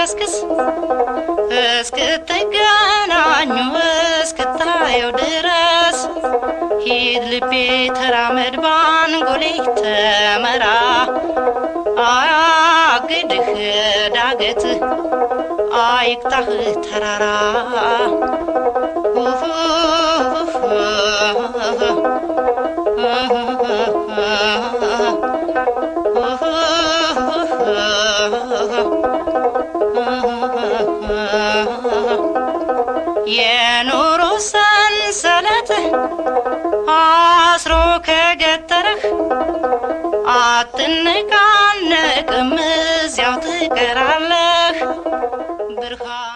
ልከስክስ እስክትገናኙ እስክታየው ድረስ ሂድ ልቤ ተራመድ ባንጎሌ ተመራ አያግድህ ዳገት አይቅጣህ ተራራ የኑሮ ሰንሰለት አስሮ ከገተረህ አትነቃነቅም፣ እዚያው ትቀራለህ ብርሃን